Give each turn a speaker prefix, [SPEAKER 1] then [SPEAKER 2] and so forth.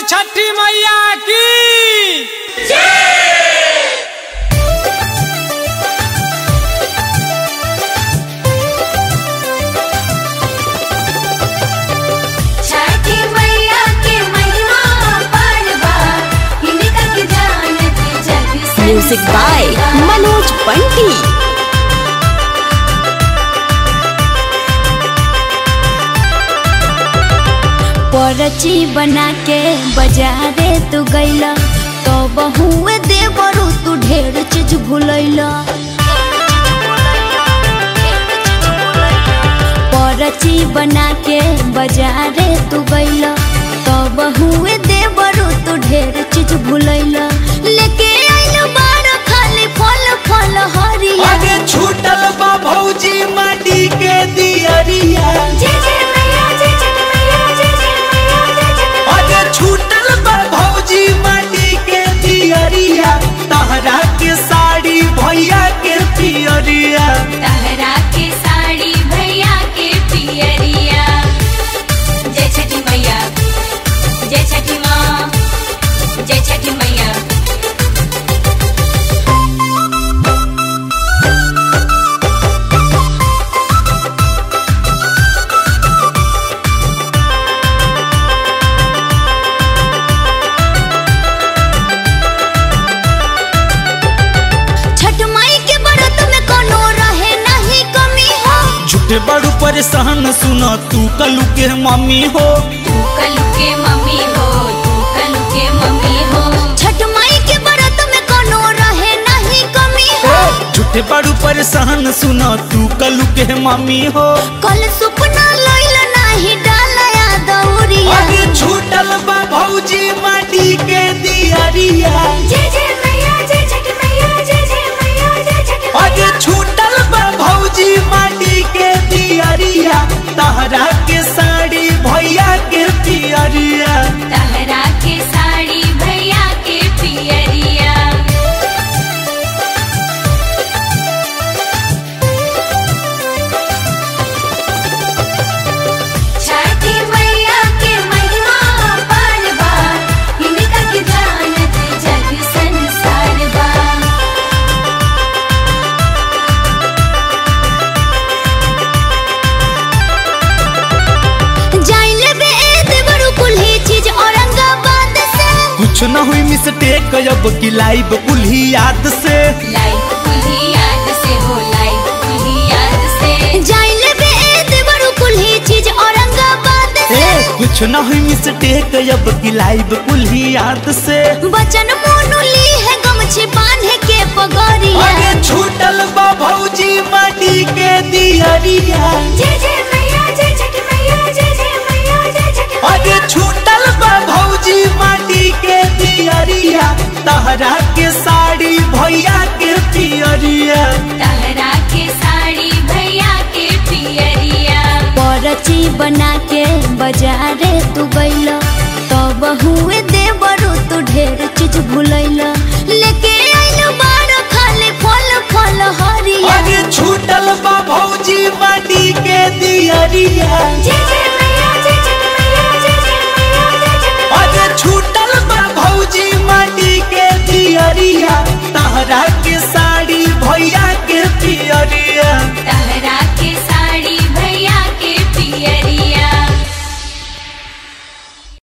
[SPEAKER 1] छठी मैया की
[SPEAKER 2] छठी मैया के महिमा अपार बा इनका के जानत जग संसार
[SPEAKER 3] म्यूजिक बाय मनोज बंटी परची बना के बाजारे तू गईला तो बहुए दे बरू तू ढेर चीज भूलैला परची बना के बाजारे तू गईला तो बहुए दे बरू तू ढेर चीज भूलैला लेके आइल बार खाली फल फल हरिया
[SPEAKER 4] आगे छूटल बा भौजी माटी के दियरिया
[SPEAKER 2] जय जय मैया जय छठी मैया जय जय मैया जय छठी
[SPEAKER 4] आगे छूटल बा भौजी माटी के दियरिया तहरा के साड़ी भैया के पियरिया
[SPEAKER 2] तहरा के साड़ी भैया के पियरिया जय छठी मैया जय छठी माँ जय छठी मैया
[SPEAKER 3] छठ माई के व्रत में कोनो रहे नहीं कमी हो
[SPEAKER 4] झूठे बड़ू परेशान सुना तू कलू के मम्मी हो
[SPEAKER 2] तू कलू के मम्मी हो तू कलू के मम्मी हो
[SPEAKER 3] छठ माई के व्रत में कोनो रहे नहीं कमी हो
[SPEAKER 4] झूठे बड़ू परेशान सुना तू कलू के मम्मी हो
[SPEAKER 3] कल सुपना लइल नाही डालया दौरिया
[SPEAKER 4] आगे छूटल बा भौजी माटी के दियरिया
[SPEAKER 2] जय जय मैया जय छठी मैया जय जय मैया जय छठी
[SPEAKER 4] आगे छूटल बा भौजी माटी के दियरिया तहरा के साड़ी भैया के पियरिया
[SPEAKER 2] तहरा के साड़ी भैया के पियरिया छठी मैया के महिमा अपार बा इनका के जानत जग संसार बा
[SPEAKER 3] जाइले बे देवरु कुल्ही चीज औरंगाबाद से
[SPEAKER 4] कुछ न हुई मिस्टेक अब की लाइव कुल्ही याद से
[SPEAKER 2] लाइफ कुल्ही याद से हो लाइफ कुल्ही याद से
[SPEAKER 3] जाइले बे देवरु कुल्ही चीज औरंगाबाद से
[SPEAKER 4] कुछ न हुई मिस्टेक अब की लाइव कुल्ही याद से
[SPEAKER 3] बचन मोनू ली है गमछी बांधे के पगड़िया
[SPEAKER 4] आगे छूटल बा भौजी माटी के दियरिया
[SPEAKER 2] जय जय मैया जय छठी मैया जय जय मैया जय छठी
[SPEAKER 4] आगे छूटल बा भौजी माटी के दियरिया तहरा के साड़ी भैया के पियरिया
[SPEAKER 2] तहरा के साड़ी भैया के पियरिया
[SPEAKER 3] परची बना के बाजारे तू गईला तो बहुए दे बरू तू ढेर चीज भूलैला लेके आइल बार खाली फल फल हरिया
[SPEAKER 4] आगे छूटल बा भौजी माटी के दियरिया
[SPEAKER 2] जय जय